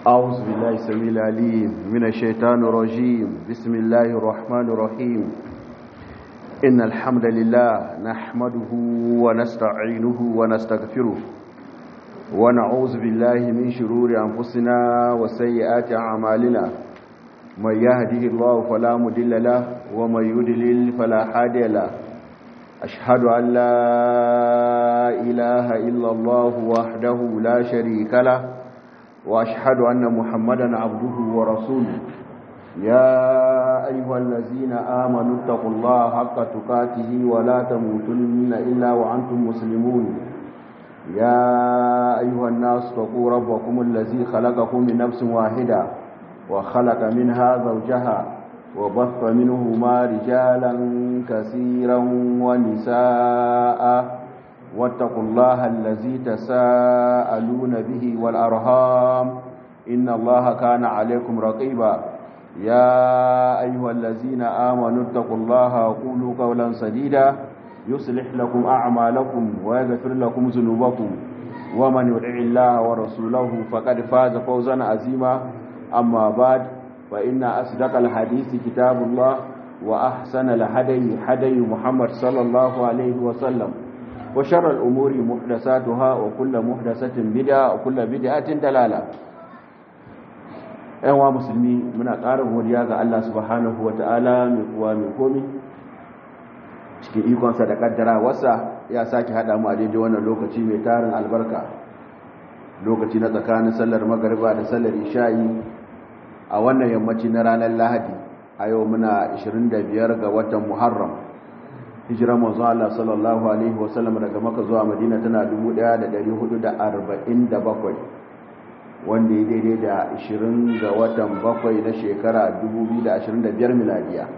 أعوذ بالله السميع العليم من الشيطان الرجيم بسم الله الرحمن الرحيم إن الحمد لله نحمده ونستعينه ونستغفره ونعوذ بالله من شرور أنفسنا وسيئات أعمالنا من يهده الله فلا مضل له ومن يضلل فلا هادي له أشهد أن لا إله إلا الله وحده لا شريك له وأشهد أن محمدا عبده ورسوله يا أيها الذين آمنوا اتقوا الله حق تقاته ولا تموتن إلا وأنتم مسلمون يا أيها الناس اتقوا ربكم الذي خلقكم من نفس واحدة وخلق منها زوجها وبث منهما رجالا كثيرا ونساء واتقوا الله الذي تساءلون به والأرهام إن الله كان عليكم رقيبا يا أيها الذين آمنوا اتقوا الله وقولوا قولا سديدا يصلح لكم أعمالكم ويغفر لكم ذنوبكم ومن يطع الله ورسوله فقد فاز فوزا عظيما أما بعد فإن أصدق الحديث كتاب الله وأحسن الهدي هدي محمد صلى الله عليه وسلم وشر الأمور محدثاتها وكل محدثة بدعة وكل بدعة دلالة ‘yan musulmi muna ƙarin godiya ga Allah subhanahu wa ta'ala mai kuwa mai komi cikin ikonsa da ƙaddara wasa ya sake haɗa mu a daidai wannan lokaci mai tarin albarka lokaci na tsakanin sallar magariba da sallar isha'i a wannan yammaci na ranar lahadi a yau muna 25 ga watan muharram hijiran manzo Allah sallallahu alaihi wasallam daga Makka zuwa Madina tana 1447 wanda ya daidai da 20 ga watan bakwai na shekara 2025 miladiya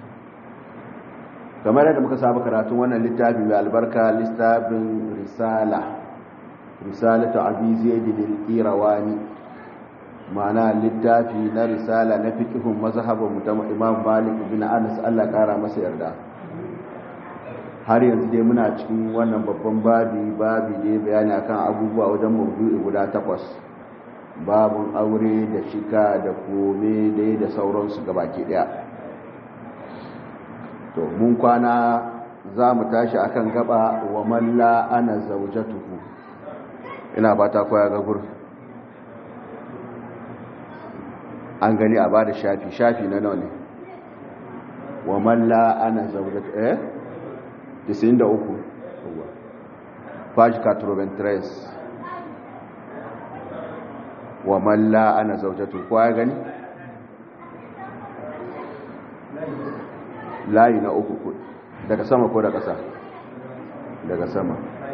kamar yadda muka saba karatun wannan littafi mai albarka littafin risala risalatu abi zaid al-qirawani ma'ana littafi na risala na fiqhun mazhabin mutum Imam Malik bin Anas Allah kara masa yarda har yanzu dai muna cikin wannan babban babi babi dai bayani akan abubuwa wajen mawdu'i guda takwas babun aure da shika da kome dai da sauransu gabaki daya to mun kwana za mu tashi akan gaba wa malla ana zaujatuhu ina fata koya ga gur an gani a bada shafi shafi na nawa ne wa malla ana zaujatuhu eh 93 page 93 wa malla ana zaujatu ko ya gani layi na uku ku daga sama ko daga ƙasa daga sama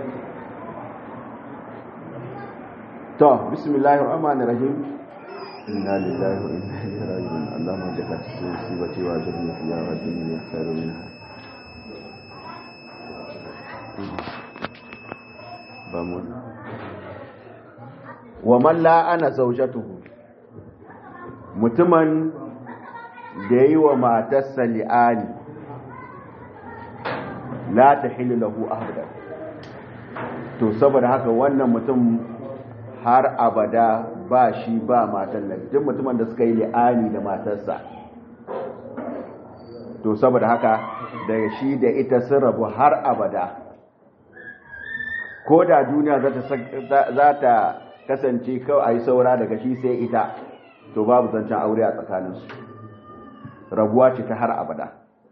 to bismillahir rahmanir rahim inna lillahi wa inna ilaihi raji'un allahumma jaka tisibati wa ajrni fi ya rabbi ya khairu minha wa man la'ana zawjatuhu mutumin da yi wa matarsa li'ani la tahillu lahu abadan to saboda haka wannan mutum har abada ba shi ba matan nan duk mutumin da suka yi li'ani da matarsa to saboda haka daga shi da ita sun rabu har abada ko da duniya za ta kasance kawai a yi saura daga shi sai ita to babu zancen aure a tsakaninsu rabuwa ce ta har abada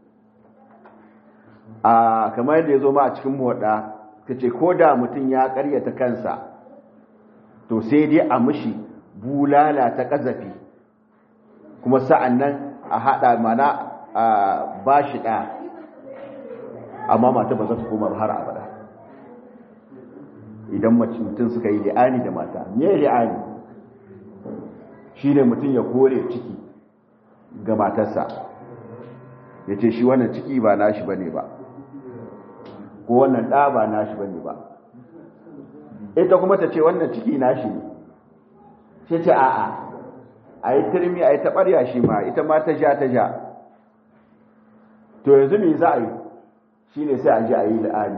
a kamar yadda ya zo ma a cikin moda ta ce ko da mutum ya karyata kansa to sai dai a mishi bulala ta kazafi kuma sa'an nan a haɗa mana a ba shi ɗaya amma mata ba za su koma har abada idan mutum suka yi li'ani da mata me li'ani shi ne mutum ya kore ciki ga matarsa ya ce shi wannan ciki ba nashi bane ba ko wannan ɗa ba nashi bane ba ita kuma ta ce wannan ciki nashi ne sai ce a'a a yi turmi a yi taɓarya shi ma ita ma ta ja ta ja to yanzu me za a yi shi ne sai a ji a yi li'ani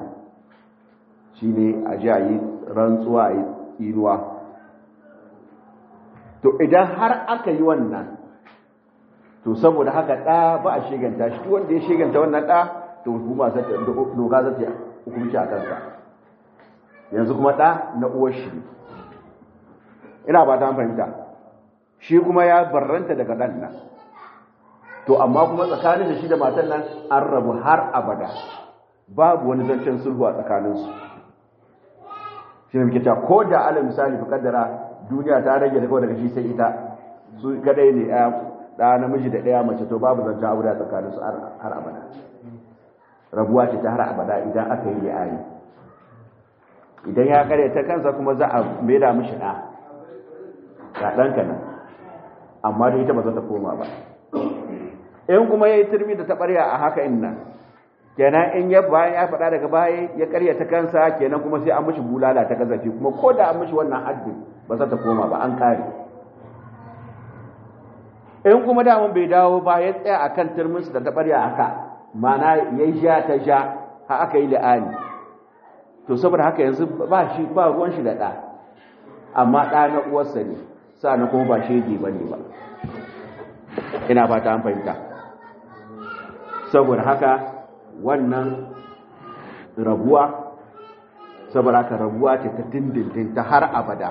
shi ne a ji a yi rantsuwa a yi tsinuwa to idan har aka yi wannan to saboda haka ɗa ba a shiganta shi wanda ya shiganta wannan ɗa to hukuma za ta doka za ta hukunci a kansa yanzu kuma ɗa na uwar shi ina ba ta fahimta shi kuma ya barranta daga ɗan nan to amma kuma tsakanin da shi da matan nan an rabu har abada babu wani zancen sulhu a tsakaninsu shi ne muke cewa ko da ala misali fi kaddara duniya ta rage da kawai daga shi sai ita su kadai ne ɗaya namiji da ɗaya mace to babu zancen aure a tsakaninsu har abada rabuwa ce ta har abada idan aka yi li'ani idan ya kare ta kansa kuma za a maida mishi ɗa ga ɗanka nan amma da ita ba za ta koma ba in kuma ya yi turmi da taɓarya a haka in nan kenan in ya bayan ya faɗa daga baya ya karya ta kansa kenan kuma sai an mishi bulala ta kazafi kuma ko da an mishi wannan haddin ba za ta koma ba an kare in kuma damun bai dawo ba ya tsaya a kan turminsu da taɓarya haka mana ya ja ta ja ha aka yi la'ani to saboda haka yanzu ba shi ba ruwan shi da ɗa amma ɗa na uwarsa ne na kuma ba shege ba ne ba ina fata an fahimta saboda haka wannan rabuwa saboda haka rabuwa ce ta dindindin ta har abada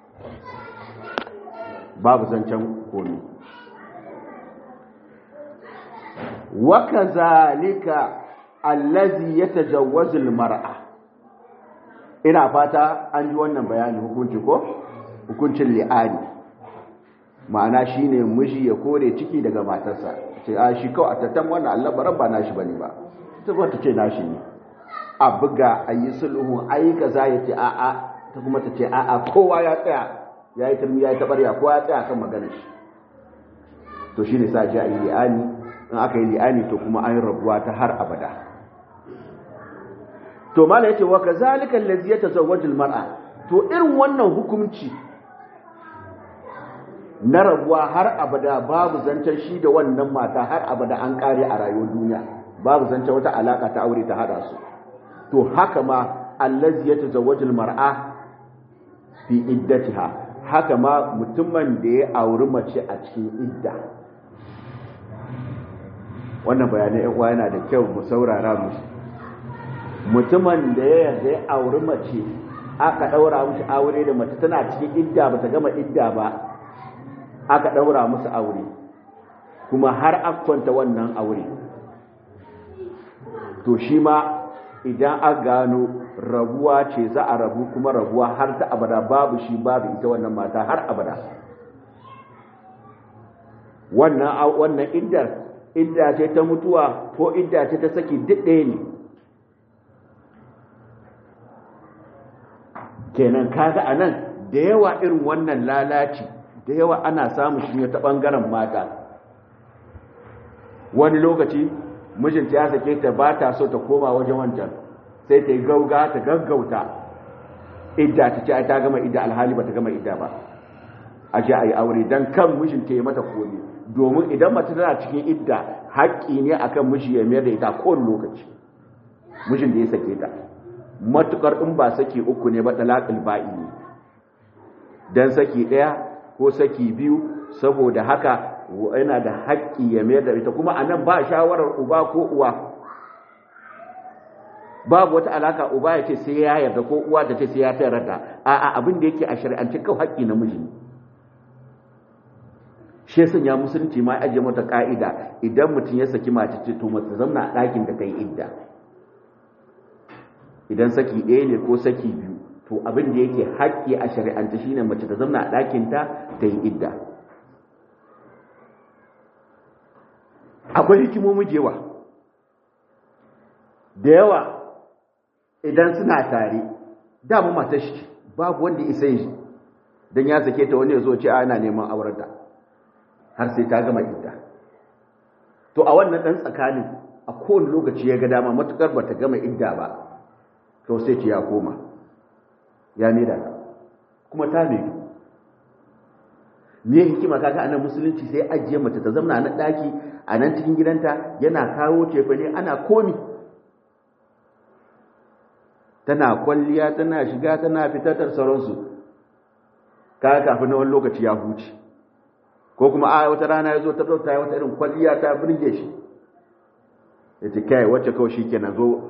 babu zancen komi waka zalika allazi ya tajawazul mar'a ina fata an ji wannan bayani hukunci ko hukuncin li'ani ma'ana shine miji ya kore ciki daga matarsa ce a shi kawai a tattan wannan Allah baran ba nashi bane ba ta kuma ta ce nashi ne a buga a yi sulhu a yi kaza ya ce a'a ta kuma ta ce a'a kowa ya tsaya ya yi turmi ya yi tabarya kowa ya tsaya kan maganar shi to shi ne sa ji a yi li'ani in aka yi li'ani to kuma an yi rabuwa ta har abada to mala yace wa kazalika allazi yatazawwaju almar'a to irin wannan hukunci na rabuwa har abada babu zancen shi da wannan mata har abada an kare a rayuwar duniya babu zancen wata alaka ta aure ta hada su to haka ma allazi yatazawwaju almar'a fi iddatiha haka ma mutumin da ya auri mace a cikin idda wannan bayanai yan uwa yana da kyau mu saurara mu mutumin da ya yarda ya auri mace aka daura mushi aure da mace tana cikin idda ba ta gama idda ba aka daura musu aure kuma har akwanta wannan aure to shi ma idan an gano rabuwa ce za a rabu kuma rabuwa har ta abada babu shi babu ita wannan mata har abada wannan wannan iddar idda ce ta mutuwa ko idda ce ta saki duk ɗaya ne kenan kaga a nan da yawa irin wannan lalaci da yawa ana samun shi ta ɓangaren mata wani lokaci mijinta ya sake ta ba ta so ta koma wajen wancan sai ta yi gauga ta gaggauta idda ta ce ai ta gama idda alhali ba ta gama idda ba a ji a yi aure don kan mijinta ya mata komi domin idan mace tana cikin idda haƙƙi ne akan miji ya mayar da ita kowane lokaci mijin da ya sake ta matukar in ba saki uku ne ba talaqul ba'i ne dan saki daya ko saki biyu saboda haka yana da haƙƙi ya mayar da ita kuma anan ba shawarar uba ko uwa babu wata alaka uba ya ce sai ya yarda ko uwa ta ce sai ya tayar da a'a abin da yake a shari'ance kawai haƙƙi na miji ne shi ya sanya musulunci ma ajiye mata ka'ida idan mutum ya saki mace ce to mace zamna a ɗakin da ta yi idda idan saki ɗaya ne ko saki biyu to abin da yake haƙƙi a shari'ance shine mace ta zamna a ɗakin ta ta yi idda akwai hikimomi jewa da yawa idan suna tare dama matar shi babu wanda isa yi don ya sake ta wani ya zo ce ana neman aurenta har sai ta gama idda to a wannan dan tsakanin a kowane lokaci ya ga dama matukar bata gama idda ba to sai ce ya koma ya da ta kuma ta mai me hikima kaga anan musulunci sai ajiye mace ta zama na daki a nan cikin gidanta yana kawo cefa ne ana komi tana kwalliya tana shiga tana fitatar sauransu kaga kafin na wani lokaci ya huce ko kuma a wata rana ya zo ta zo ta yi wata irin kwalliya ta birge shi ya ce kai wacce kawai shi ke na zo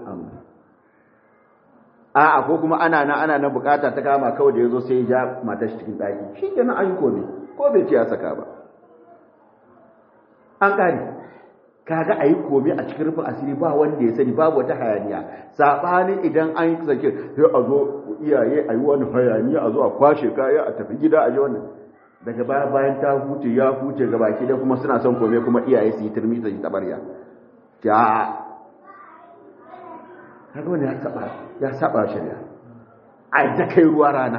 a ko kuma ana nan ana nan bukata ta kama kawai da ya zo sai ya ja matar shi cikin ɗaki shi ke nan an yi komi ko bai ce ya saka ba an ƙari kaga a yi komi a cikin rufin asiri ba wanda ya sani babu wata hayaniya saɓani idan an yi sake sai a zo iyaye a yi wani hayaniya a zo a kwashe kaya a tafi gida a ji wannan daga baya bayan ta huce ya huce ga baki da kuma suna son kome kuma iyaye su yi turmi su yi tabarya ta kaga wani ya saba ya saba shari'a a da kai ruwa rana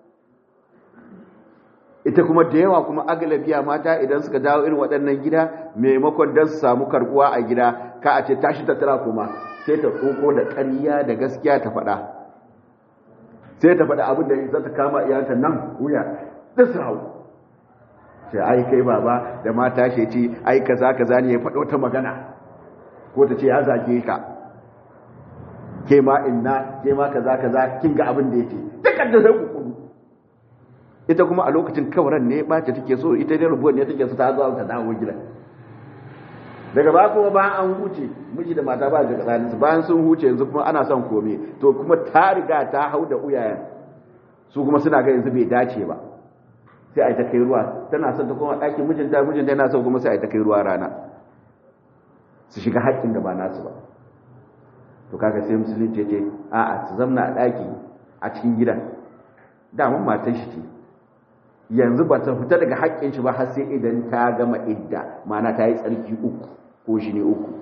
ita kuma da yawa kuma agalabiya mata idan suka dawo irin waɗannan gida maimakon don su samu karbuwa a gida ka a ce tashi ta tara kuma sai ta tsoko da ƙarya da gaskiya ta faɗa sai ta faɗa abin da za ta kama iyanta nan wuya da su hau sai ai kai baba da mata shi ce ai kaza kaza ne ya faɗo ta magana ko ta ce ya zage ka ke ma inna ke ma kaza kaza kin ga abin da yake dukkan da sai kukuru ita kuma a lokacin kawaran ne bace take so ita ne rubuwan ne take so ta zo ta dawo gida daga ba kuma ba an huce miji da mata ba ga tsakanin su bayan sun huce yanzu kuma ana son kome to kuma ta riga ta hau da uyayen su kuma suna ga yanzu bai dace ba sai a yi ta kai ruwa tana son ta kuma ɗakin mijinta mijinta yana son kuma sai a yi ta kai ruwa rana su shiga haƙƙin da ba nasu ba to kaga sai musulunci ce a'a su zamna a ɗaki a cikin gidan daman matan shi ce yanzu ba ta fita daga haƙƙin shi ba har sai idan ta gama idda ma'ana ta yi tsarki uku ko shi ne uku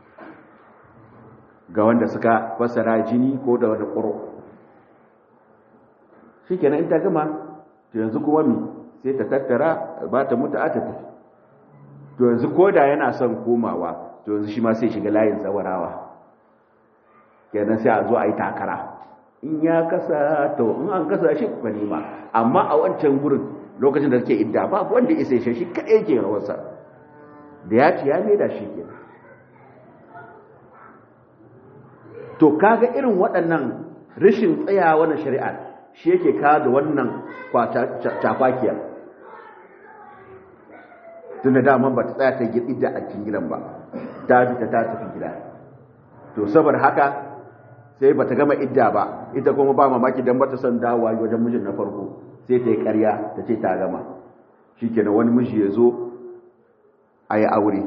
ga wanda suka fassara jini ko da wani ƙuro shi kenan in ta gama to yanzu kuma mi sai ta tattara ba ta mutu a ta tafi to yanzu ko da yana son komawa to yanzu shi ma sai shiga layin tsawarawa kenan sai a zo a yi takara in ya kasa to in an kasa shi kuka nema amma a wancan gurin lokacin da suke idda ba wanda isa shi shi kaɗai ke rawarsa da ya ci ya da shi ke to kaga irin waɗannan rashin tsayawa na shari'a shi yake kawo da wannan cafakiyar tun da daman ba ta tsaya ta idda a cikin gidan ba ta fita ta tafi gida to saboda haka sai bata gama idda ba ita kuma ba mamaki dan bata son dawowa wajen mijin na farko sai ta yi ƙarya ta ce ta gama shikenan wani miji ya zo a yi aure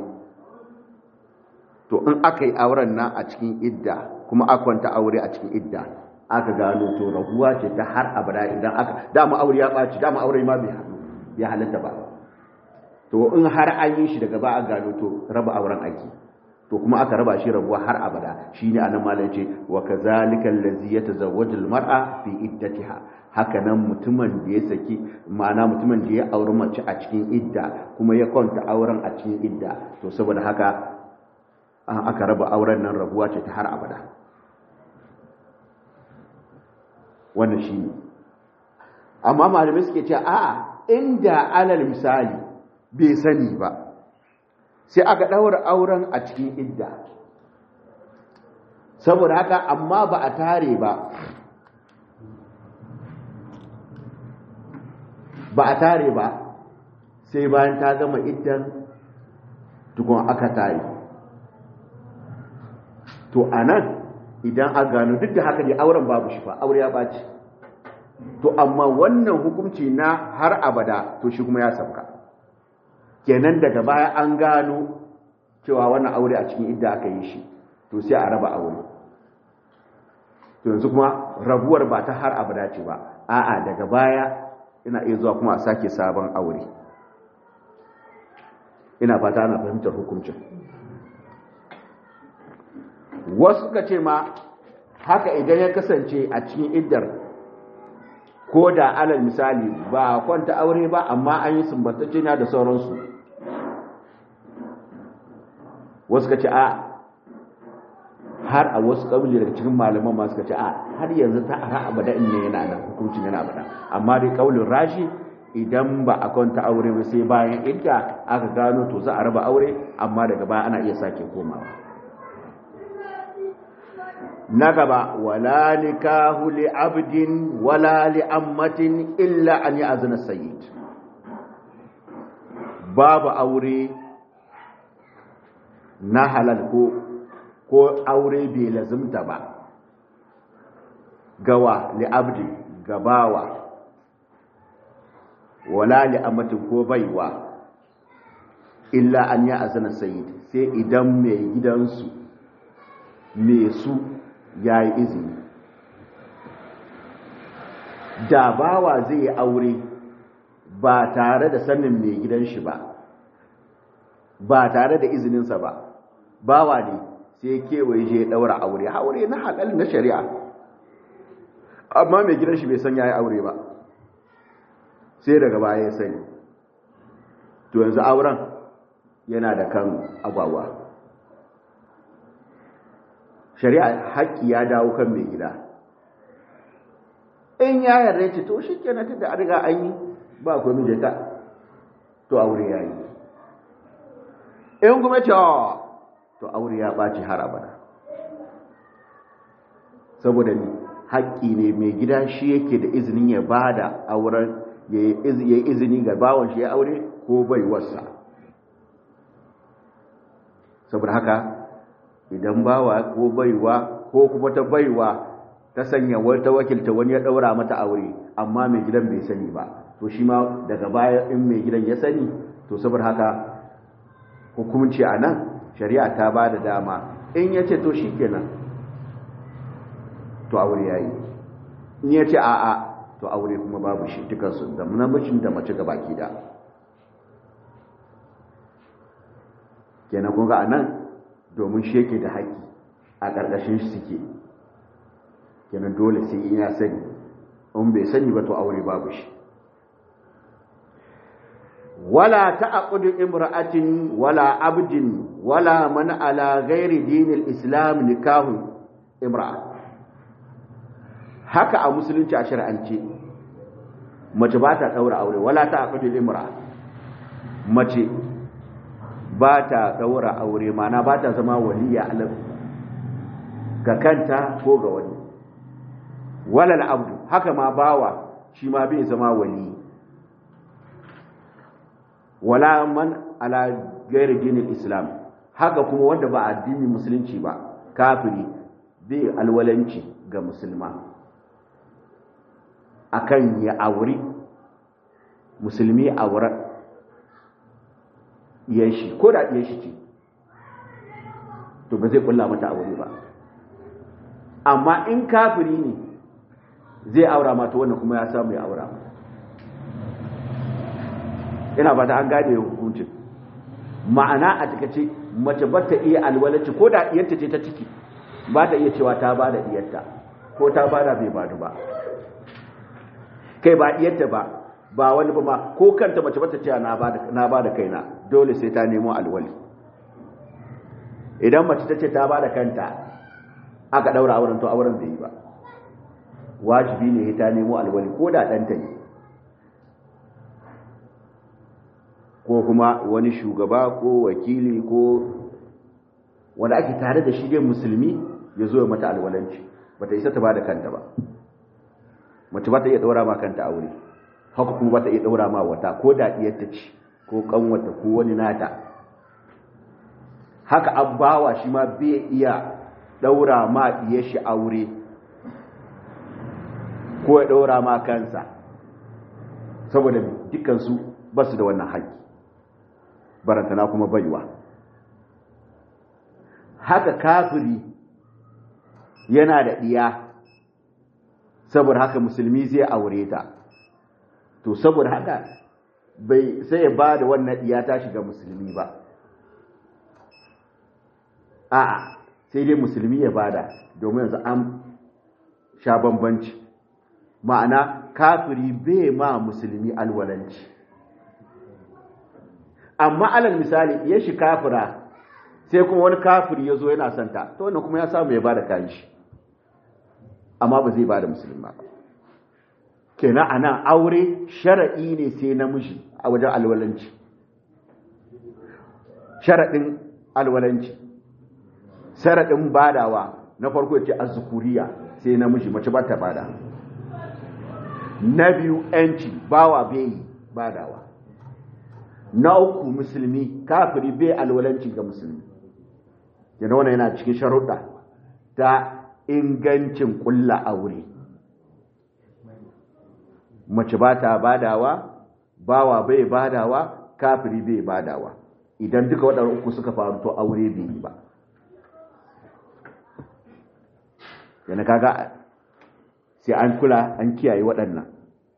to in aka yi auren nan a cikin idda kuma aka kwanta aure a cikin idda aka gano to rabuwa ce ta har abada idan aka dama aure ya ɓaci dama aure ma bai haɗu ya halatta ba to in har an yi shi daga ba a gano to raba auren ake to kuma aka raba shi rabuwa har abada shine anan malai ce wa kazalika allazi yatazawwaju almar'a fi iddatiha haka nan mutumin da ya saki ma'ana mutumin da ya auri mace a cikin idda kuma ya kwanta auren a cikin idda to saboda haka an aka raba auren nan rabuwa ce ta har abada wannan shine amma malamai suke cewa a'a inda alal misali bai sani ba sai aka ɗaura auren a cikin idda saboda haka amma ba a tare ba ba a tare ba sai bayan ta gama iddan tukun aka tare to a nan idan a gano duk da haka ne auren babu shi fa aure ya ɓaci to amma wannan hukunci na har abada to shi kuma ya sauka kenan daga baya an gano cewa wannan aure a cikin idda aka yi shi to sai a raba aure to yanzu kuma rabuwar ba ta har abada ce ba a'a daga baya ina iya zuwa kuma a sake sabon aure ina fata ana fahimtar hukuncin wasu ka ce ma haka idan ya kasance a cikin iddar ko da alal misali ba kwanta aure ba amma an yi sumbatacce na da sauransu wasu ka ce a har a wasu ƙabili daga cikin malaman ma suka ce a har yanzu ta har abada in ne yana nan hukuncin yana abada amma dai ƙaulin rashi idan ba a kwanta aure ba sai bayan idda aka gano to za a raba aure amma daga baya ana iya sake komawa na gaba wala nikahu li abdin wala li ammatin illa an ya'zana sayyid babu aure na halal ko ko aure bai lazimta ba gawa li'abdi gabawa wala li'amatin ko baiwa illa an ya azana sayid sai idan mai gidansu mai su ya yi izini da bawa zai yi aure ba tare da sanin mai gidan shi ba ba tare da izininsa ba bawa ne sai kewaye je daura aure aure na halal na shari'a amma mai gidan shi bai san yayi aure ba sai daga baya ya sani to yanzu auren yana da kan agwagwa shari'a haƙƙi ya dawo kan mai gida in ya yarda ce to shi kenan tunda an riga an yi ba ku mije ka to aure ya yi in kuma ce to aure ya ɓaci har abada saboda ni haƙƙi ne mai gida shi yake da izinin ya ba da auren ya yi izini ga bawon shi ya aure ko bai wasa saboda haka idan bawa ko baiwa ko kuma ta baiwa ta sanya wata wakilta wani ya ɗaura mata aure amma mai gidan bai sani ba to shi ma daga baya in mai gidan ya sani to saboda haka hukumci a nan shari'a ta ba da dama in ya ce to shi kenan to aure ya yi in ya ce a'a to aure kuma babu shi dukansu da namijin da mace gabaki da kenan kun ga a nan domin shi yake da haƙƙi a ƙarƙashin shi suke kenan dole sai in ya sani in bai sani ba to aure babu shi wala ta'qudu imra'atin wala abdin wala man ala ghairi dinil islam nikahu imra'a haka a musulunci a shar'ance mace ba ta daura aure wala ta'qudu imra'a mace ba ta daura aure mana ba ta zama waliya alaf ga kanta ko ga wani walal abdu haka ma bawa shi ma bai zama wali wala man ala gairi dinin islam haka kuma wanda ba addinin musulunci ba kafiri bai alwalanci ga musulma akan ya auri musulmi aure yan shi ko da yan shi ce to ba zai kulla mata aure ba amma in kafiri ne zai aura mata wannan kuma ya samu ya aura ina ba ta an gane hukuncin ma'ana a takace mace ba ta iya alwalaci ko da diyarta ce ta ciki ba ta iya cewa ta ba da diyarta ko ta ba da bai badu ba kai ba diyarta ba ba wani ba ma ko kanta mace ba ta cewa na ba da kaina dole sai ta nemo alwali idan mace ta ce ta ba da kanta aka daura auren to auren bai yi ba wajibi ne ta nemo alwali ko da ɗanta ne ko kuma wani shugaba ko wakili ko wanda ake tare da shi dai musulmi ya zo ya mata alwalanci ba ta isa ta ba da kanta ba mace ba ta iya ɗaura ma kanta aure haka kuma ba ta iya ɗaura ma wata ko da ɗiyarta ce ko ƙanwata ko wani nata haka abbawa shi ma bai iya ɗaura ma ɗiyar shi aure ko ya ɗaura ma kansa saboda dukansu ba su da wannan haƙƙi barantana kuma baiwa haka kafiri yana da ɗiya saboda haka musulmi zai aure ta to saboda haka bai sai ya ba da wannan ɗiya ta shiga musulmi ba a'a sai dai musulmi ya bada domin yanzu an sha bambanci ma'ana kafiri bai ma musulmi alwalanci amma alal misali ya shi kafira sai kuma wani kafiri ya zo yana santa to wannan kuma ya samu ya bada kayan shi amma ba zai bada musulmi ba kenan ana aure shara'i ne sai namiji a wajen alwalanci sharaɗin alwalanci sharaɗin badawa na farko ya ce azzukuriya sai namiji mace ba ta bada na biyu yanci bawa bai badawa na uku musulmi kafiri bai alwalanci ga musulmi yana wannan yana cikin sharuɗa ta ingancin ƙulla aure mace ba ta badawa bawa bai badawa kafiri bai badawa idan duka waɗanda uku suka faru to aure bai yi ba yana kaga sai an kula an kiyaye waɗannan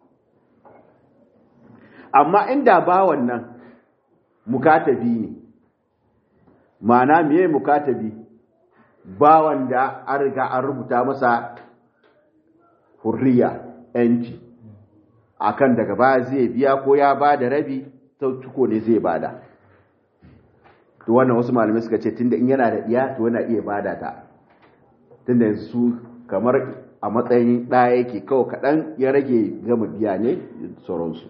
amma inda bawan nan mukatabi ne ma'ana miye mukatabi bawan da an riga an rubuta masa hurriya yanci akan daga baya zai biya ko ya ba da rabi ciko ne zai bada to wannan wasu malamai suka ce tunda in yana da iya to yana iya bada ta tunda yanzu su kamar a matsayin ɗaya yake kawai kaɗan ya rage gama biya ne sauransu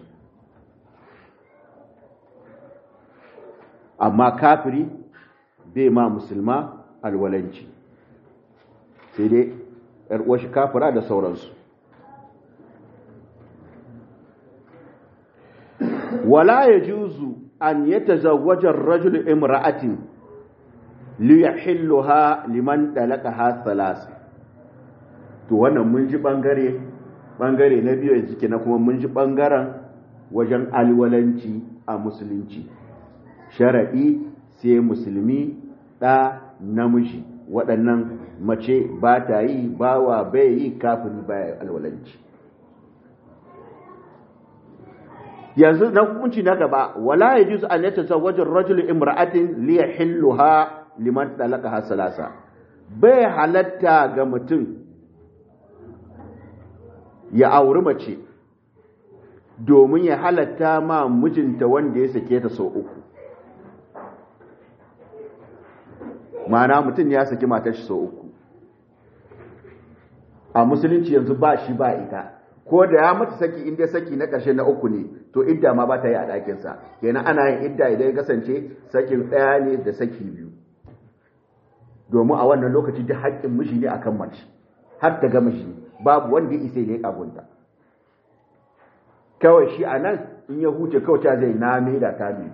amma kafiri bai ma musulma alwalanci sai dai ‘yar'uwashi kafira da sauransu wala ya juzu an yi tazawwajar rajul imra'atin liyahilluha liman dalaka ha salasa to wannan mun ji bangare bangare na biyu yanzu na kuma mun ji bangaren wajen alwalanci a musulunci sharaɗi sai musulmi ɗa namiji waɗannan mace ba ta yi bawa bai yi kafin baya alwalanci yanzu na hukunci na gaba wala ya juzu an yata zawajin rajul imra'atin liya hilluha liman dalaka hasalasa bai halatta ga mutum ya auri mace domin ya halatta ma mijinta wanda ya sake ta sau uku mana mutum ya saki matar shi sau uku a musulunci yanzu ba shi ba ita ko da ya mata saki inda saki na ƙarshe na uku ne to idda ma ba ta yi a ɗakinsa kenan ana yin idda idan ya kasance sakin ɗaya ne da saki biyu domin a wannan lokaci da haƙƙin mishi ne akan mace har ta ga mishi babu wanda ya isa ne kagunta kawai shi a nan in ya huce kawai ta zai na da ta biyu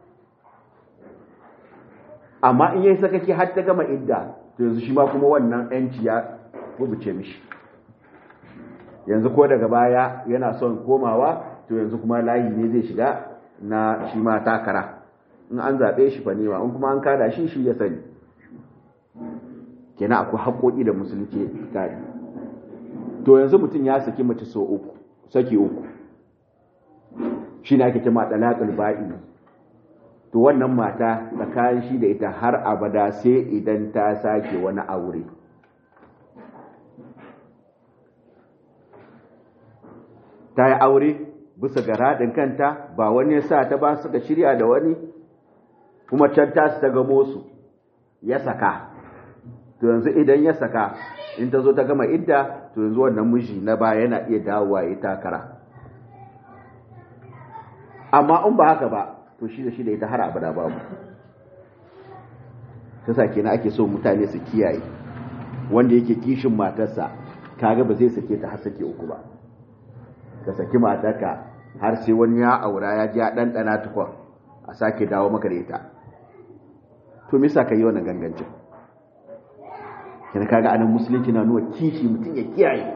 amma in yayi sakaki har ta gama idda to yanzu shi ma kuma wannan yanci ya rubuce mishi yanzu ko daga baya yana son komawa to yanzu kuma layi ne zai shiga na shi ma takara in an zaɓe shi fa nema in kuma an kada shi shi ya sani kenan akwai haƙoƙi da musulunci tare to yanzu mutum ya saki mace so uku saki uku shi ne ake kima ɗalaƙul ba'i to wannan mata tsakanin shi da ita har abada sai idan ta sake wani aure ta yi aure bisa ga raɗin kanta ba wani ya sa ta ba suka shirya da wani kuma can ta su ta gamo su ya saka to yanzu idan ya saka in ta zo ta gama idda to yanzu wannan miji na ba yana iya dawowa ya takara amma in ba haka ba to shi da shi da ita har abada babu ta sa kenan ake so mutane su kiyaye wanda yake kishin matarsa kaga ba zai sake ta har sake uku ba ka saki matarka har sai wani ya aura ya ji ya ɗanɗana tukwa a sake dawo maka da ita to misa ka yi wannan gangancin kina kaga anan musulunci na nuna kishi mutum ya kiyaye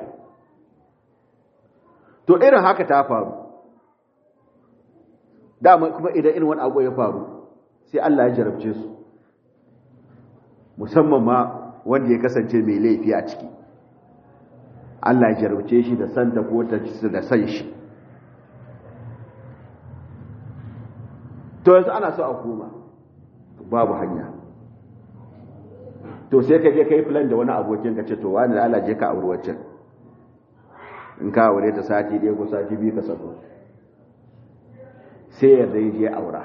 to irin haka ta faru dama kuma idan irin wani abu ya faru sai Allah ya jarabce su musamman ma wanda ya kasance mai laifi a ciki Allah ya jarabce shi da santa ko ta da san shi to yanzu ana so a koma babu hanya to sai ka je kai plan da wani abokin ka ce to wani da Allah je ka aure wacce in ka aure ta sati ɗaya ko sati biyu ka sako sai yarda ya je aura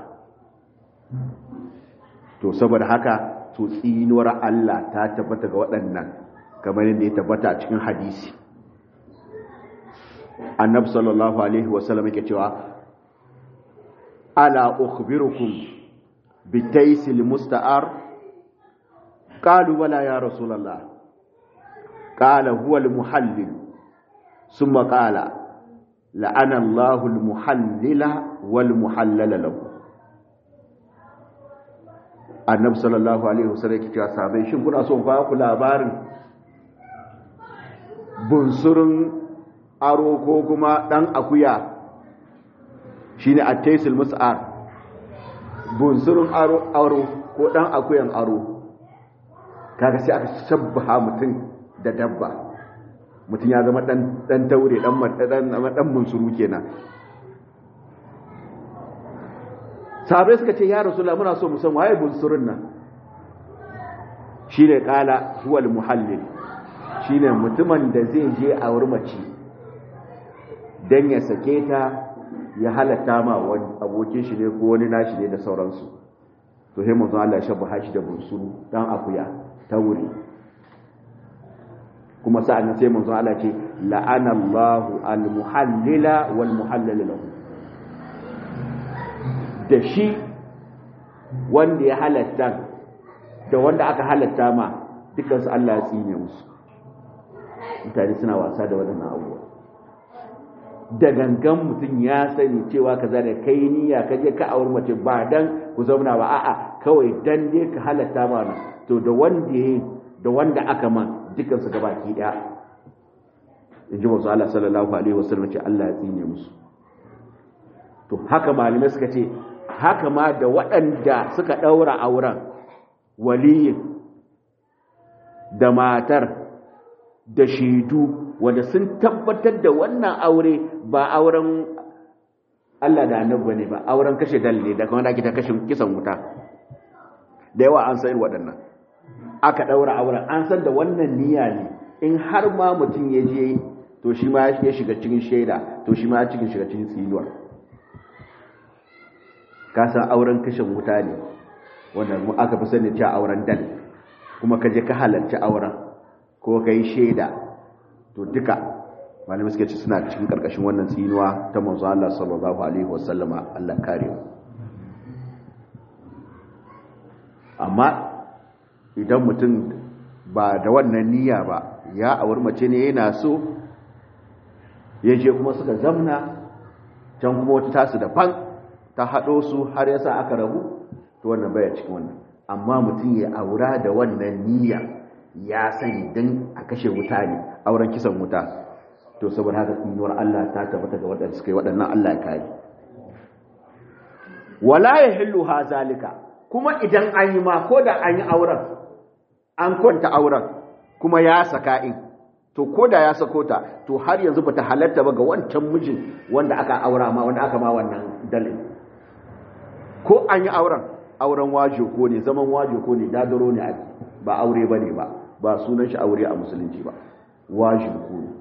to saboda haka to tsinuwar Allah ta tabbata ga waɗannan kamar yadda ya tabbata a cikin hadisi annabi sallallahu alaihi wasallam yake cewa ala ukhbirukum bitaysil musta'ar qalu wala ya rasulullah qala huwa almuhallil thumma qala la'ana Allahu almuhallila walmuhallala lahu annabi sallallahu alaihi wasallam yake cewa sahabbai shin kuna son ba ku labarin bunsurin aro ko kuma dan akuya shine at-taysil mus'ar bunsurin aro aro ko dan akuyan aro kaga sai aka shabbaha mutum da dabba mutum ya zama dan dan taure dan dan dan bunsuru kenan sahabai suka ce ya rasulullah muna so mu san waye bunsurun nan shine kala huwal muhallil shine mutumin da zai je a mace dan ya sake ta ya halatta ma wani abokin shi ne ko wani nashi ne da sauransu to sai manzon Allah ya shabba shi da bunsuru dan akuya ta wuri kuma sa'an sai manzon Allah ce la'ana Allahu al-muhallila wal muhallal lahu da shi wanda ya halatta da wanda aka halatta ma dukansu Allah ya tsine musu mutane suna wasa da waɗannan abubuwa da gangan mutum ya sani cewa kaza da kai niyya ka je ka aure mace ba dan ku zauna ba a'a kawai dan dai ka halatta ma nan to da wanda yayi da wanda aka man dukansu gabaki daya inji manzo Allah sallallahu alaihi wasallam ce Allah ya tsine musu to haka malamai suka ce haka ma da waɗanda suka ɗaura auren waliyin da matar da shaidu wanda sun tabbatar da wannan aure ba auren Allah da annabi ne ba auren kashe dalle da kuma da ake ta kashe kisan wuta da yawa an san waɗannan aka ɗaura auren an san da wannan niyya ne in har ma mutum ya je to shi ma ya shiga cikin shaida to shi ma ya cikin shiga cikin tsinuwar kasan auren kashin wuta ne wanda mu aka fi sani cewa auren dal kuma ka je ka halarci auren ko ka yi shaida to duka malamai suka ce suna cikin karkashin wannan tsinuwa ta manzo Allah sallallahu alaihi wasallama Allah kare mu amma idan mutum ba da wannan niyya ba ya auri mace ne yana so ya je kuma suka zamna can kuma wata tasu daban ta haɗo su har yasa aka rabu to wannan baya cikin wannan amma mutum ya aura da wannan niyya ya sani dan a kashe wuta ne auren kisan wuta to saboda haka tsinuwar Allah ta tabbata ga waɗanda suka yi waɗannan Allah ya kare wala yahillu ha zalika kuma idan an yi ma ko da an yi auren an kwanta auren kuma ya saka in to ko da ya sako ta to har yanzu bata halatta ba ga wancan mijin wanda aka aura ma wanda aka ma wannan dalil ko an yi auren auren wajo ko ne zaman wajo ko ne dadaro ne ake ba aure ba ne ba ba sunan shi aure a musulunci ba wajo ko ne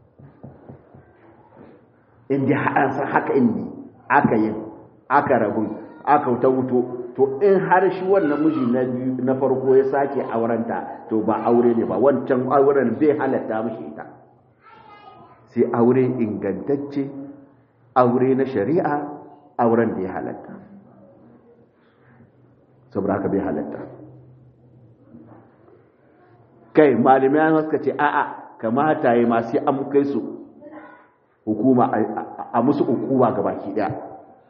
inda an san haka inni aka yin aka rabun aka ta wuto to in har shi wannan miji na biyu na farko ya sake aurenta to ba aure ne ba wancan auren bai halatta mishi ita sai aure ingantacce aure na shari'a auren da ya halatta saboda haka bai halatta kai malamai suka ce a'a kamata yi masu an kai su hukuma a musu hukuma ga baki daya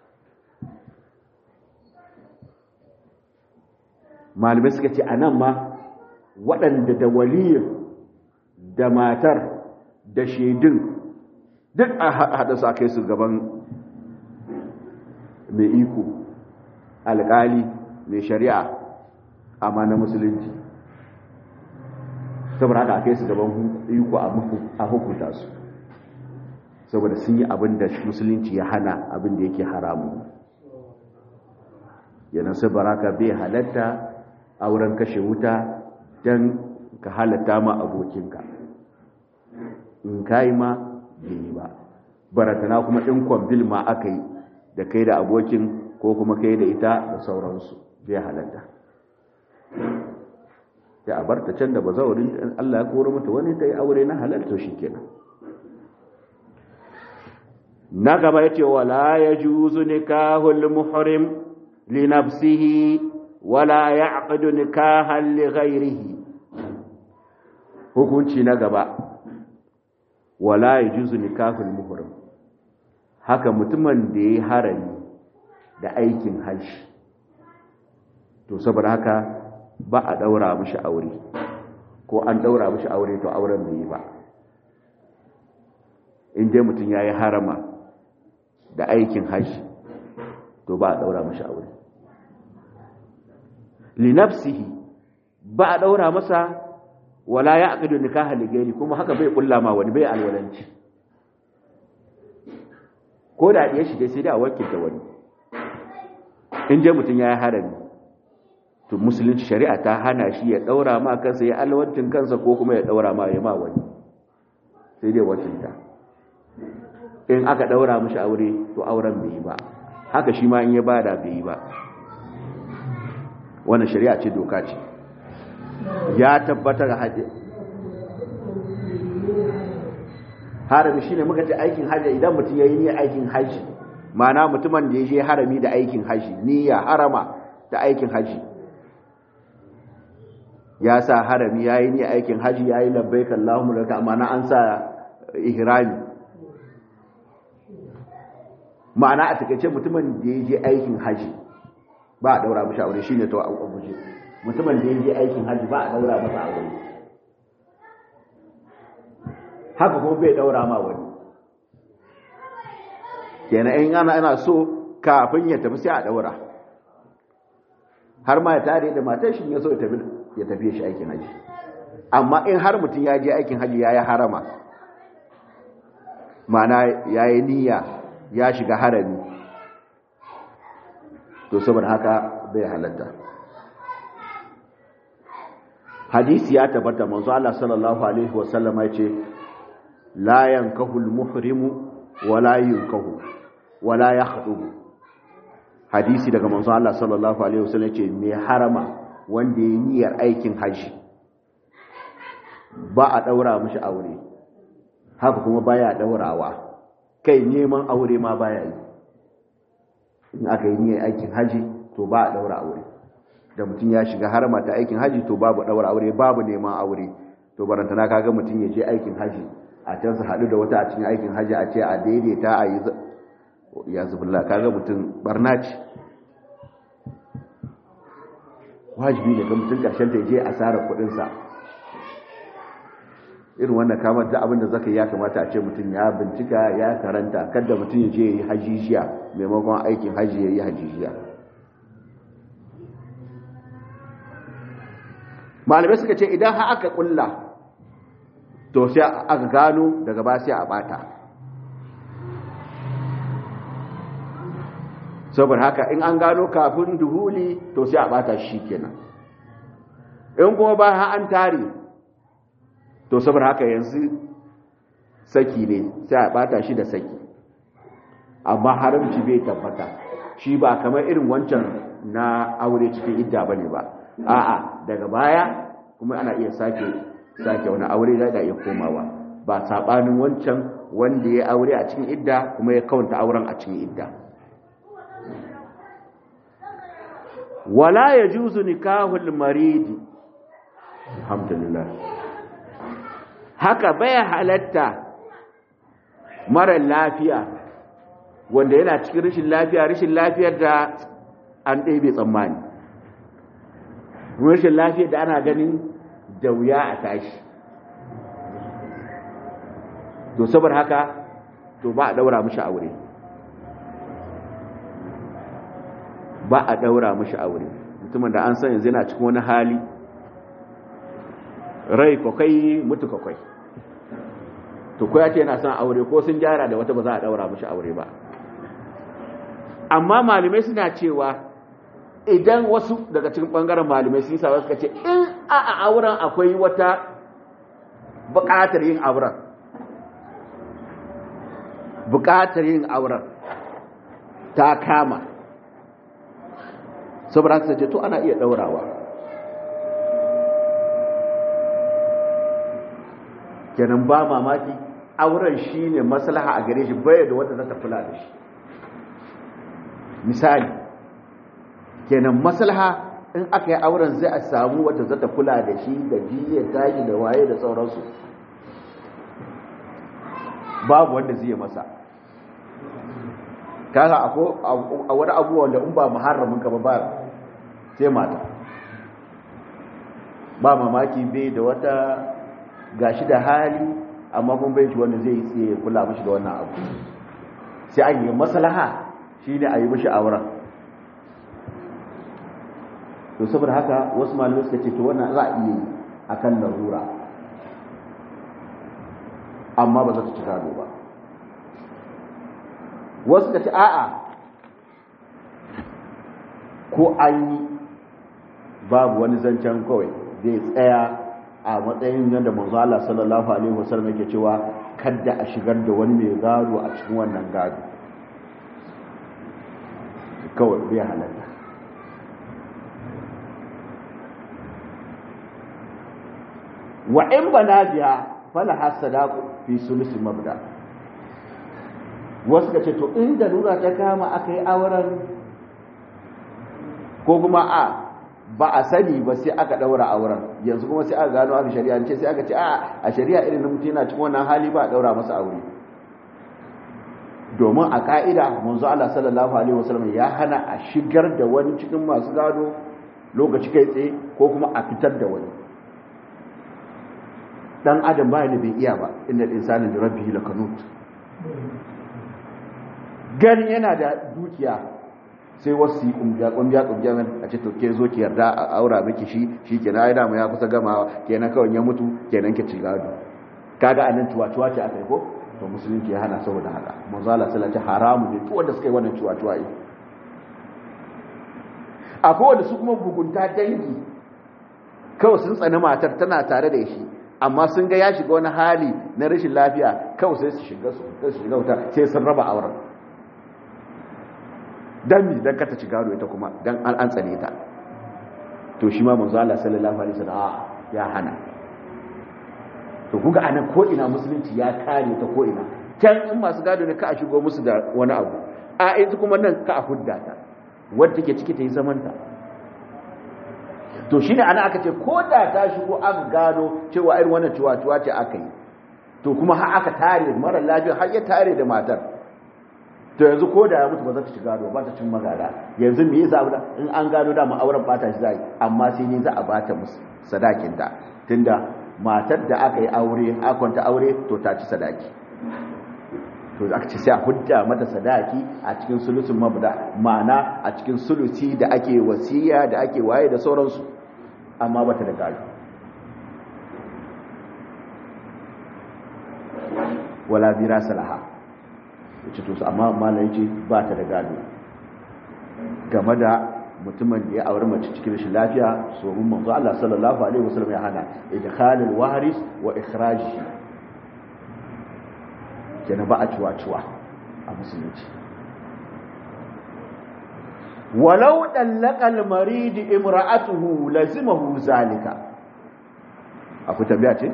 malamai suka ce a nan ma waɗanda da waliyin da matar da shaidun duk a haɗa su a kai su gaban mai iko alƙali mai shari'a amma na musulunci saboda haka a kai su gaban iko a hukunta su saboda sun yi abin da musulunci ya hana abin da yake haramu yana su baraka bai halatta auren kashe wuta don ka halatta ma abokinka in kayi ma bai ba baratana kuma in kwambil ma aka yi da kai da abokin ko kuma kai da ita da sauransu bai halatta sai a barta can da bazaurin Allah ya koro mata wani ta yi aure na halalta shi kenan na gaba ya ce wala ya juzu nikahul muhrim li nafsihi wala ya aqdu nikahan li ghairihi hukunci na gaba wala ya juzu nikahul muhrim haka mutumin da ya harami da aikin hajji to saboda haka ba a daura mishi aure ko an daura mishi aure to auren bai yi ba in dai mutum ya yi harama da aikin hajji to ba a daura mishi aure linafsihi ba a daura masa wala ya aqidu nikaha ligairi kuma haka bai kulla ma wani bai alwalanci ko da ya shige sai da wakilta wani in je mutum ya yi harami to musulunci shari'a ta hana shi ya daura ma kansa ya alwancin kansa ko kuma ya daura ma ya ma wani sai dai wakilta in aka daura mishi aure to auren bai yi ba haka shi ma in ya bada bai yi ba wannan shari'a ce doka ce ya tabbatar haji harami shine muka ce aikin haji idan mutum yayi niyyar aikin haji ma'ana mutumin da ya je harami da aikin haji niyya harama da aikin haji ya sa harami yayi niyyar aikin haji yayi labbaik Allahumma laka ma'ana an sa ihrami ma'ana a takeice mutumin da ya je aikin haji ba a daura mishi aure shine to a guje mutumin da ya je aikin haji ba a daura masa aure haka kuma bai daura ma wani kenan in ana ana so kafin ya tafi sai a daura har ma ya tare da matar shi ya so ya tafi ya tafi shi aikin haji amma in har mutum ya je aikin haji ya yi harama ma'ana ya yi niyya ya shiga harami to saboda haka bai halatta hadisi ya tabbata manzo Allah sallallahu alaihi wasallam ya ce la yankahu al-muhrimu wala yunkahu wala yakhubu hadisi daga manzo Allah sallallahu alaihi wasallam ya ce mai harama wanda ya niyyar aikin haji ba a daura mishi aure haka kuma baya daurawa kai neman aure ma baya yi in aka yi niyyar aikin haji to ba a daura aure da mutum ya shiga harama ta aikin haji to babu daura aure babu neman aure to barantana kaga mutum ya je aikin haji a can su haɗu da wata a cikin aikin haji a ce a daidaita a yi ya zubullah kaga mutum barna ce wajibi ne ga mutum ƙarshen ta je asarar kuɗinsa irin wannan kamar da abinda zaka ya kamata a ce mutum ya bincika ya karanta kada mutum ya je ya yi hajijiya maimakon aikin haji ya yi hajijiya malamai suka ce idan ha aka kulla to sai aka gano daga ba sai a bata saboda haka in an gano kafin duhuli to sai a bata shi kenan in kuma ba ha an tare to saboda haka yanzu saki ne sai a bata shi da saki amma haramci bai tabbata shi ba kamar irin wancan na aure cikin idda bane ba a'a daga baya kuma ana iya sake sake wani aure da da iya komawa ba sabanin wancan wanda ya aure a cikin idda kuma ya kawanta auren a cikin idda wala yajuzu nikahul maridi alhamdulillah haka baya halatta mara lafiya wanda yana cikin rashin lafiya rashin lafiyar da an ɗaya tsammani rashin lafiyar da ana ganin da wuya a tashi to saboda haka to ba a daura mishi aure ba a daura mishi aure mutumin da an san yanzu yana cikin wani hali rai kwakwai mutu kwakwai to ko ya ce yana son aure ko sun gyara da wata ba za a daura mishi aure ba amma malamai suna cewa idan wasu daga cikin bangaren malamai sun sa suka ce in a auren akwai wata buƙatar yin auren buƙatar yin auren ta kama saboda haka ce to ana iya daurawa kenan ba mamaki auren shine maslaha a gare shi bai da wanda za ta kula da shi misali kenan maslaha in aka yi auren zai a samu wadda zata kula da shi da jiyar tashi da waye da sauransu babu wanda zai masa kaga a wani abubuwa da in ba muharramin ka ba sai mata ba mamaki bai da wata gashi da hali amma kun bai shi wanda zai yi tsaye kula mashi da wannan abu sai an yi maslaha shi ne a yi mashi auren to saboda haka wasu malamai suka ce to wannan za a iya yi a kan larura amma ba za ta ci gado ba wasu ka ci a'a ko an yi babu wani zancen kawai zai tsaya a matsayin yadda manzo Allah sallallahu alaihi wasallam yake cewa kada a shigar da wani mai gado a cikin wannan gado kawai bai halatta wa in bana biya fala hasadaqu fi sulus mabda wasu ka ce to inda lura ta kama aka yi auren ko kuma a ba a sani ba sai aka daura auren yanzu kuma sai aka gano aka shari'a ce sai aka ce a a shari'a irin na mutum yana cikin wannan hali ba a daura masa aure domin a ka'ida manzo Allah sallallahu alaihi wasallam ya hana a shigar da wani cikin masu gado lokaci kai tsaye ko kuma a fitar da wani dan adam ba ne bai iya ba inna al-insana li rabbihi lakanut gani yana da dukiya sai wasu yi kumbiya kumbiya kumbiya a ce to ke zo ki yarda a aura miki shi shi kenan ai dama ya kusa gamawa kenan kawai ya mutu kenan ki ci gado kaga anan tuwa-tuwa ce akai ko to musulunci ya hana saboda haka manzo Allah sallallahu alaihi haramu ne duk wanda suka yi wannan tuwa-tuwa yi akwai wanda su kuma bugunta dangi kawai sun tsani matar tana tare da shi amma sun ga ya shiga wani hali na rashin lafiya kawai sai su shiga su shiga wuta sai sun raba auren dan mi dan kata ci gado ita kuma dan an an tsane ta to shi ma manzo Allah sallallahu alaihi wasallam ya hana to kuga anan ko ina musulunci ya kare ta ko ina can in masu gado ne ka a shigo musu da wani abu a ita kuma nan ka a hudda ta wadda take ciki ta yi zaman ta to shine ana aka ce ko da ta shigo aka gano cewa irin wannan ciwa-ciwa ce aka yi to kuma har aka tare mara lafiya har ya tare da matar to yanzu ko da ya mutu ba za ta ci gado ba ta cin magada yanzu me yasa abu in an gano da auren bata shi zai amma sai ne za a bata musu sadakin ta tunda matar da aka yi aure akwanta aure to ta ci sadaki to aka ce sai a hudda mata sadaki a cikin sulusun mabda ma'ana a cikin sulusi da ake wasiya da ake waye da sauransu amma bata da gado wala bira salaha yace to amma malai yace ba ta da gado game da mutumin da ya aure mace cikin rashin lafiya so mun manzo Allah sallallahu alaihi wasallam ya hana idkhalul waris wa ikhrajihi kenan ba a ciwa-ciwa a musulunci walau dallaqal marid imra'atuhu lazimahu zalika akwai tabiya ce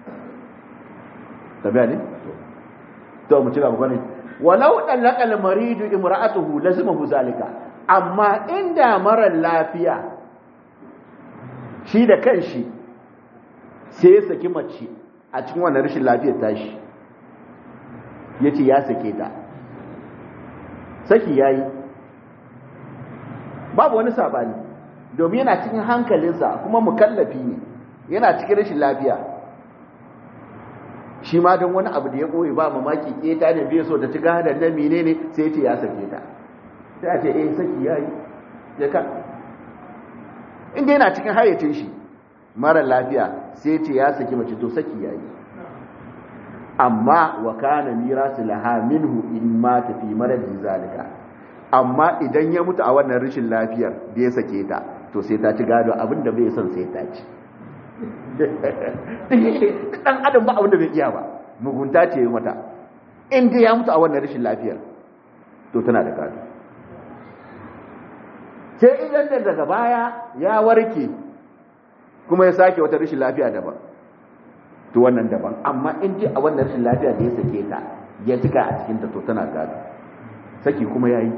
tabiya ne to mu ci gaba gane walau dallaqal marid imra'atuhu lazimahu zalika amma inda mara lafiya shi da kanshi sai ya saki mace a cikin wannan rashin lafiyar tashi ya ce ya sake ta saki ya yi babu wani sabani domin yana cikin hankalinsa kuma mukallafi ne yana cikin rashin lafiya shi ma don wani abu da ya ɓoye ba mamaki keta ne bai so ta ci gadon na mine ne sai ce ya sake ta sai a ce eh saki ya yi ya ka inda yana cikin hayyacin shi mara lafiya sai ce ya saki mace to saki ya yi amma wa kana mirasu laha minhu in ma tafi maradin zalika amma idan ya mutu a wannan rashin lafiyar da ya sake ta to sai ta ci gado abinda bai son sai ta ci dan adam ba abinda bai iya ba mugunta ce yi mata in dai ya mutu a wannan rashin lafiyar to tana da gado sai idan da daga baya ya warke kuma ya sake wata rashin lafiya daban to wannan daban amma in ji a wannan rashin lafiya da ya sake ta ya cika a cikin ta to tana gado saki kuma yayi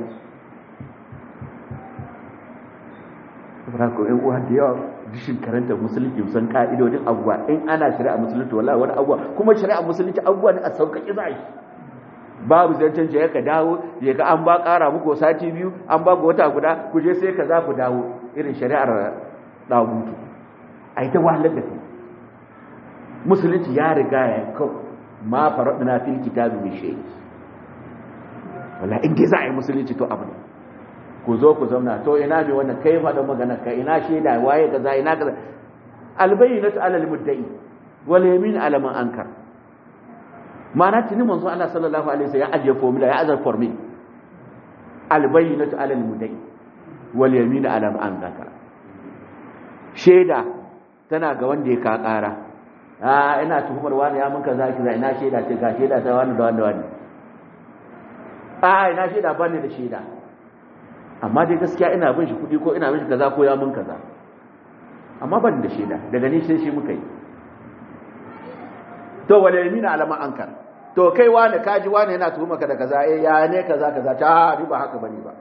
saboda ko ɗan uwa da yawa dishin karanta musulunci san ka'idodin abubuwa in ana shari'a musulunci wallahi wani abubuwa kuma shari'a musulunci abubuwa ne a sauƙaƙe za shi babu zancen je ka dawo je ka an ba ƙara muku sati biyu an ba wata guda ku je sai ka za ku dawo irin shari'ar dagutu a yi ta wahalar da kai musulunci ya riga ya kau ma faradna fil kitabi min shay wala in dai za a yi musulunci to abu ne ku zo ku zauna to ina mai wannan kai faɗa magana ka ina shaida waye kaza ina kaza albayyinatu alal muddai wal yamin ala man ankar ma'ana tuni manzo Allah sallallahu alaihi wasallam ya ajiye formula ya azar formula albayyinatu alal muddai wal yamin ala man ankar shaida tana ga wanda ya ka ƙara a ina tuhumar wani ya mun kaza kiza ina shaida ce ga shaida ta wani da wani da wani a ina shaida ba ne da shaida amma dai gaskiya ina bin shi kuɗi ko ina bin shi kaza ko ya mun kaza amma ban da shaida daga ni sai shi muka yi to wala yamina alama ankar to kai wani kaji wani yana tuhuma ka da kaza eh ya ne kaza kaza ta riba haka bane ba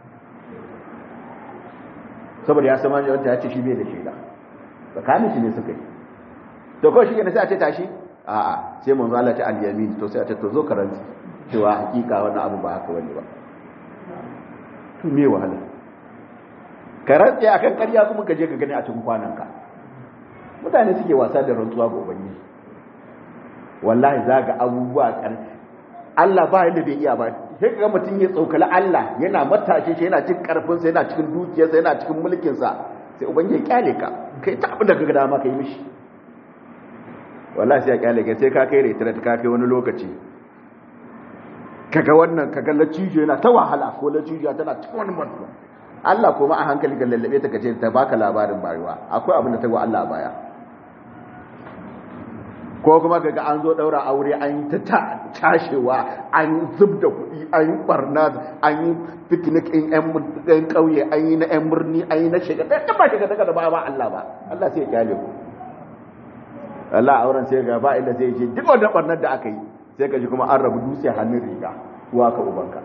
saboda ya sama wanda ya ce shi bai da shaida tsakanin shi ne suka yi to ko shi ne sai a ce tashi a'a sai manzo Allah ta al-yamin to sai a ce to zo karanti cewa hakika wannan abu ba haka wani ba to me wahala karanti akan ƙarya kuma ka je ka gani a cikin kwananka mutane suke wasa da rantsuwa ga ubangiji wallahi zaga abubuwa ƙarfi Allah ba yadda bai iya ba sai ga mutum ya tsokali Allah yana matashe shi yana cikin karfinsa yana cikin dukiyarsa yana cikin mulkinsa sai ubangiji ya kyale ka kai ta abin da ka ga dama ka yi mishi wallahi sai ya kyale ka sai ka kai retret ka kai wani lokaci kaga wannan kaga lacijo yana ta wahala ko lacijo tana cikin wani mutum Allah kuma a hankali ga lallabe ta kace ta baka labarin bayuwa akwai abin da ta ga Allah baya ko kuma kaga an zo daura aure an yi ta tashewa an zub da kuɗi an yi barna an yi picnic in yan ƙauye an yi na yan birni an yi na shiga da ba shiga daga da ba ba Allah ba Allah sai ya kyale ku Allah auren sai ga ba inda sai ce duk wanda barnar da aka yi sai ka ji kuma an rabu dutse hannun riga uwa ka ubanka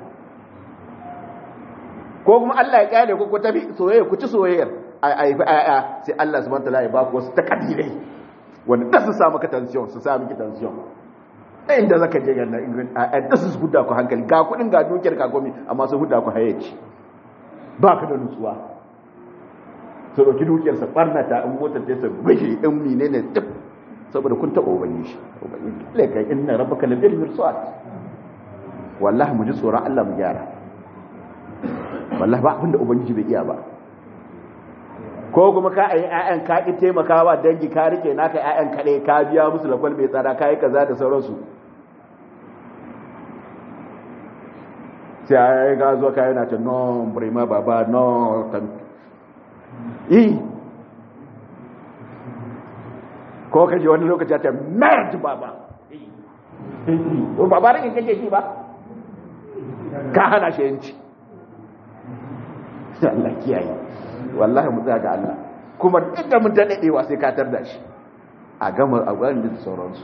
ko kuma Allah ya kyale ku ku tafi soyayya ku ci soyayyar a yi ayya sai Allah subhanahu wa ta'ala ya ba ku wasu takadirai wanda da su samu ka tension su samu ki tension da inda zaka je ganna a da su huda ku hankali ga kudin ga dukiyar ka gomi amma su huda ku hayyaci ba ka da nutsuwa su dauki dukiyar sa barnata in motar ta sa bishi in menene duk saboda kun taba ubangi shi ubangi laika inna rabbaka la bil mirsad wallahi mu ji tsoron Allah mu gyara wallahi ba abinda ubangiji bai iya ba ko kuma ka ayi ƴaƴan ka ki taimakawa dangi ka rike naka ƴaƴan kaɗai ka biya musu lafal mai tsada ka yi kaza da sauransu sai ayi ga zo ka yana ta no brima baba no tan yi ko ka ji wani lokaci ta mert baba ko baba rike kake shi ba ka hana shi yanci Allah kiyaye wallahi mu tsaya ga Allah kuma duk da mun ta dadewa sai ka tarda shi a gama a gwanin da sauransu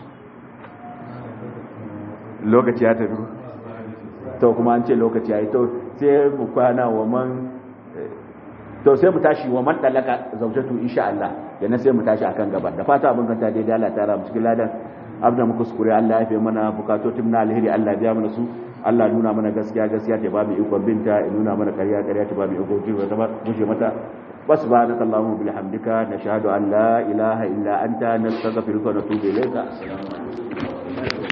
lokaci ya tafi to kuma an ce lokaci ya yi to sai mu kwana wa man to sai mu tashi wa man dalaka zaujatu insha Allah yana sai mu tashi akan gaba da fata abin kanta daidai Allah ta ra mu cikin ladan abda mu kuskure Allah ya fi mana bukatotin na alheri Allah ya biya mana su Allah nuna mana gaskiya gaskiya ta babu ikon binta ya nuna mana ƙarya ƙarya ta babu ikon jiwa ta gushe mata subhanaka allahumma bihamdika nashhadu an la ilaha illa anta nastaghfiruka wa natubu ilayka assalamu alaikum